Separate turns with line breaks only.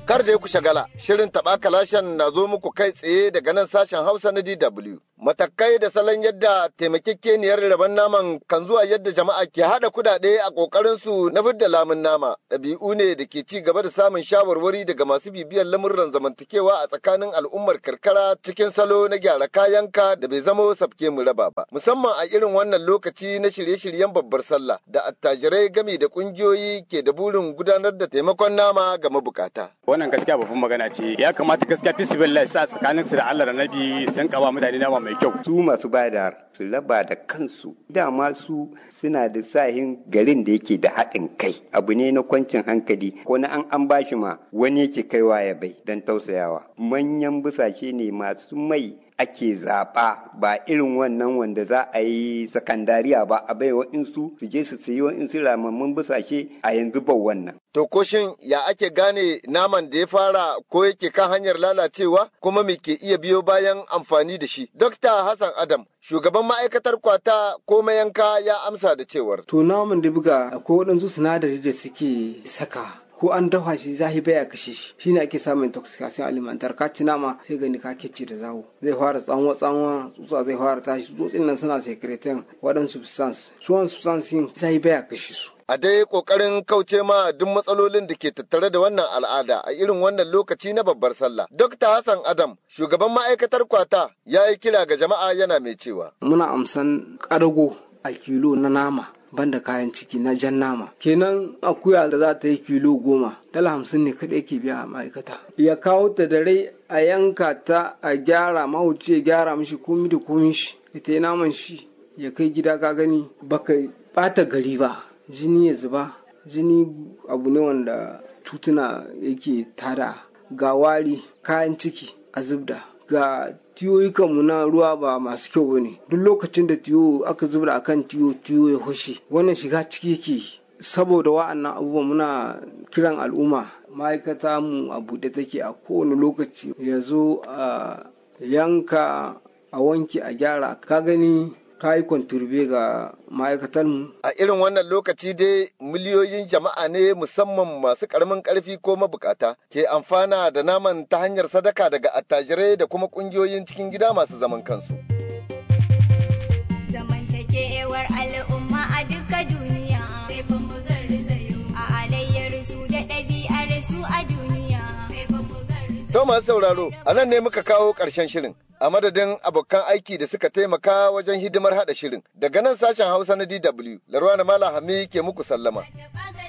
Kar da ya ku shagala, shirin taɓa kalashen na zo muku kai tsaye daga nan sashen Hausa na DW. Matakai da salon yadda taimakekeniyar rabon naman kan zuwa yadda jama'a ke haɗa kudade a ƙoƙarinsu na fidda lamun nama. Ɗabi'u ne da ke ci gaba da samun shawarwari daga masu bibiyar lamurran zamantakewa a tsakanin al'ummar karkara cikin salo na gyara kayanka da bai zama sabke mu raba ba. Musamman a irin wannan lokaci na shirye-shiryen babbar sallah da attajirai gami da ƙungiyoyi ke da burin gudanar da taimakon nama ga mabukata.
wannan gaskiya babban magana ce ya kamata gaskiya fi sibillah sa tsakanin su da Allah da Nabi sun kawa mutane nama mai kyau
su masu bada su raba da kansu dama su suna da sahin garin da yake da haɗin kai abu ne na kwancin hankali ko na an an bashi ma wani yake kaiwa ya bai don tausayawa manyan busashe ne masu mai ake zaɓa ba irin wannan wanda za a yi sakandariya ba a bai wa'insu su je su sayi wa'insu ramammun busashe a yanzu ba wannan.
To ko shin ya ake gane naman da ya fara ko yake kan hanyar lalacewa kuma me ke iya biyo bayan amfani da shi? Dokta Hassan Adam, shugaban ma'aikatar kwata ko mayanka ya amsa da cewar.
To naman da buga akwai waɗansu sinadari da suke saka ko an dafa shi zahi baya kashe shi shine ake samun intoxication alimentar ka ci nama sai gani ka kece da zawo zai fara tsanwa tsanwa tsutsa zai fara tashi tsutsin nan suna secretin waɗansu substance suwan substance yin zahi baya kashe su
a dai kokarin kauce ma duk matsalolin da ke tattare da wannan al'ada a irin wannan lokaci na babbar sallah. Dr. Hassan Adam, shugaban ma'aikatar kwata, ya yi kira ga jama'a yana mai cewa.
Muna amsan ƙarago a kilo na nama. banda kayan ciki na jan nama kenan akuya da za ta yi kilo goma dala hamsin ne kaɗai ke biya a ma'aikata ya kawo ta da rai a yanka ta a gyara mahauci ya gyara mishi komi da komi shi ita yi naman shi ya kai gida ka gani baka bata gari ba jini ya zuba jini abu ne wanda tutuna yake tada ga wari kayan ciki a zubda ga tiyoyikanmu na ruwa ba masu kyau ba ne duk lokacin da tiyo aka zubda akan tiyo tiyo ya hushe wannan shiga ciki yake saboda wa'annan abubuwan muna kiran al'umma ma'aikata mu a buɗe take a kowane lokaci ya zo a yanka a wanke a gyara ka gani ka yi kwanturbe ga ma'aikatanmu.
A irin wannan lokaci dai miliyoyin jama'a ne musamman masu karamin karfi ko mabukata ke amfana da naman ta hanyar sadaka daga attajirai da kuma kungiyoyin cikin gida masu zaman kansu.
Zamantakewar al'umma a duka duniya sai fa mu garzayo a alayyar su da ɗabi'ar su a duniya sai fa mu
To masu sauraro, a nan ne muka kawo ƙarshen shirin. A madadin abokan aiki da suka taimaka wajen hidimar haɗa shirin. Daga nan sashen Hausa na DW, Larwana Malam Hami ke muku sallama.